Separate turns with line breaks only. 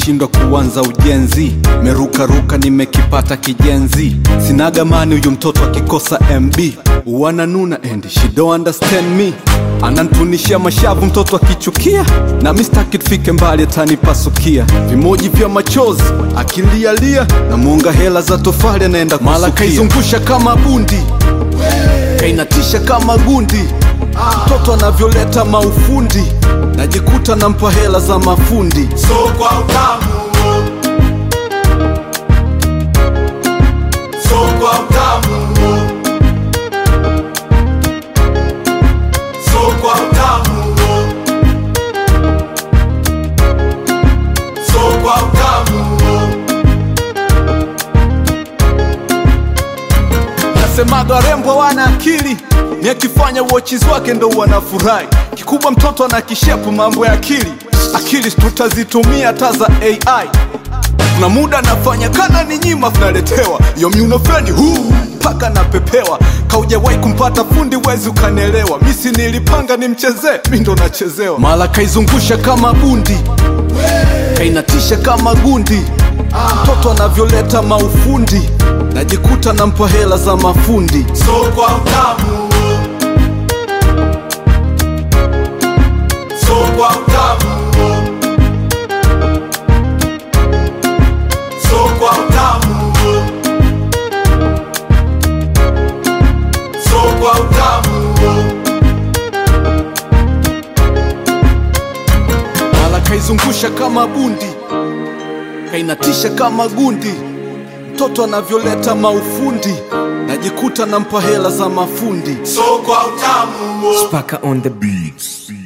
nimeshindwa kuanza ujenzi merukaruka nimekipata kijenzi sinagamani huyu mtoto akikosa mb wananuna and she don't understand me anantunishia mashavu mtoto akichukia na mistaki tufike mbali atanipasukia vimoji vya machozi akilialia na muunga hela za tofali anaenda mala kaizungusha kama bundi kainatisha kama gundi mtoto anavyoleta maufundi najikuta nampa hela za mafundi
so kwa utamu so kwa utamu so kwa utamu so kwa utamu
nasemaga warembo wana akili ni akifanya uochiz wake ndo wanafurahi kikubwa mtoto ana kishepu mambo ya akili akili tutazitumia hata za ai kuna muda nafanya kana ni nyima tunaletewa yo miunofeni huu mpaka napepewa kaujawahi kumpata fundi wezi ukanelewa misi nilipanga nimchezee mi ndo nachezewa mala kaizungusha kama bundi kainatisha kama gundi mtoto anavyoleta maufundi najikuta nampa hela za mafundi
so kwa utamu so kwa utamu so kwa utamu so kwa utamu
mala kaizungusha kama bundi kainatisha kama gundi mtoto anavyoleta maufundi najikuta nampa hela za mafundi
so kwa utamu
Spaka on the beats.